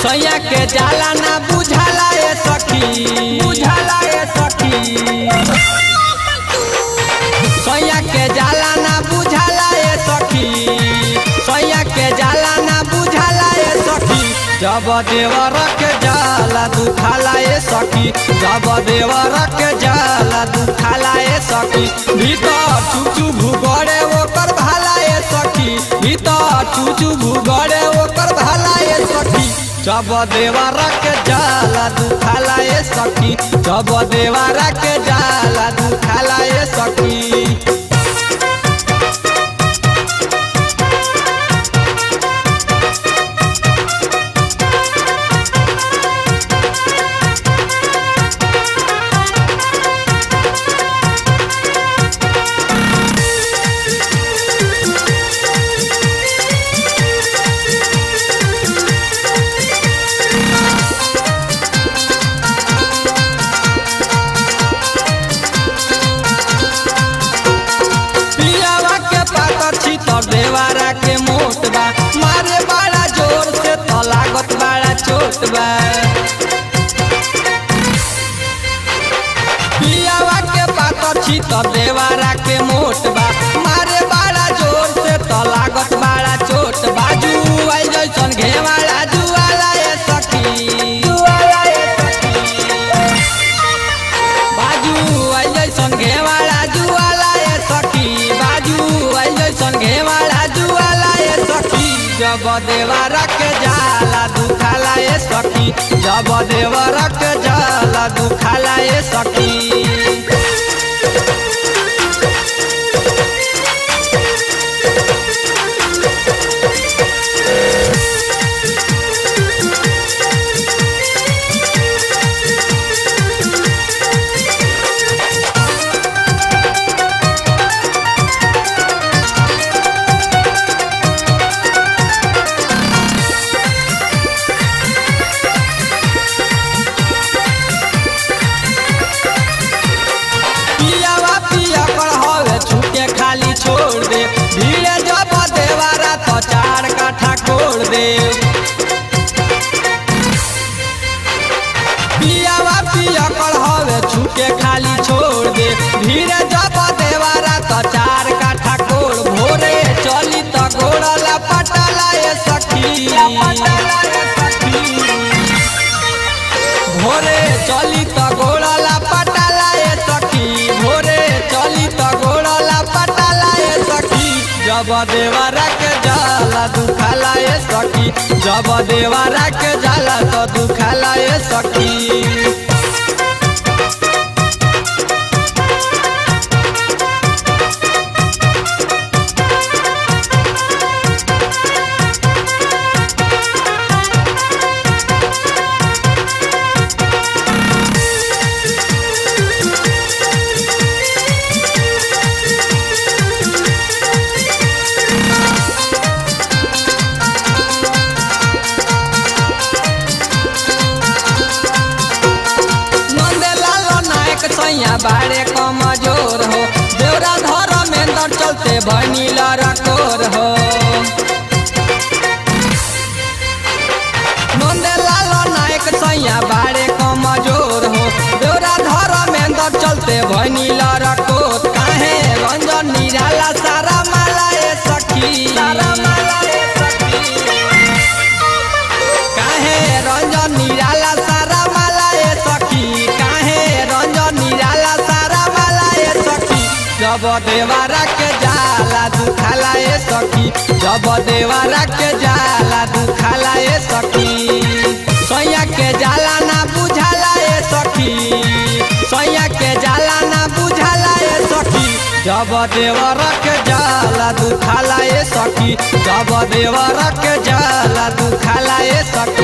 सैया के जाला ना बुझाला ए सखी बुझाला ए सखी सैया के जाला ना बुझाला ए सखी सैया के जाला ना बुझाला ए सखी जब देवर के जाला दुखाला ए सखी जब देवर के जाला दुखाला ए सखी भीतर चुचू भूगड़े ओकर भाला ए सखी भीतर चुचू भूगड़े ओकर भाला ए सखी जब देवर के जाला दुखाला ए सखी जब देवर के जाला दुखाला ए सखी पियावा के पातर छी तो देवारा के मोट बा मारे बड़ा जोर से तो लागत बड़ा चोट बा पियावा के पातर छी तो देवारा के मोट बा मारे बड़ा जोर से तो लागत बड़ा चोट बाजू आई जैसन घेवाला जुआला ए सखी जुआला ए सखी बाजू आई जैसन घेवाला जुआला ए सखी बाजू आई जैसन घेवाला जुआला ए सखी जब देवरा के जाला दुखाला ए सखी जब देवरा के जाला दुखाला ए सखी पियावा पिया कर हवे छुके खाली छोड़ दे भीड़े जब देवारा तो चार काठा कोड़ दे पियावा पिया कर हवे छुके खाली छोड़ दे भीड़े जब देवारा तो चार काठा कोड़ भोरे चली तो गोड़ला पटाला ए सखी पटाला ए सखी भोरे चली त गोड़ला पटाला ए सखी भोरे चली त गोड़ला पटाला ए सखी जब देवरा के जाला दुखाला ए सखी जब देवरा के जाला तो दुखाला ए सखी नंदलाल नायक सैया बारे कमजोर हो देवरा धर्मेंद्र चलते भनीला रकोर हो नंदलाल नायक सैया बारे कमजोर हो देवरा धर्मेंद्र चलते भनीला रकोर काहे रंजन निराला सारा माला ए सखी सारा माला ए सखी काहे रंजन निराला सारा माला ए सखी काहे रंजन निराला सारा माला ए सखी जब देवारा के जाला दुखाला ए सखी जब देवारा के जाला दुखाला ए सखी सैया के जाला ना बुझाला ए सखी सैया के जाला ना बुझाला ए सखी जब देवर के जाला दुखाला ए सखी जब देवर के जाला दुखाला ए सखी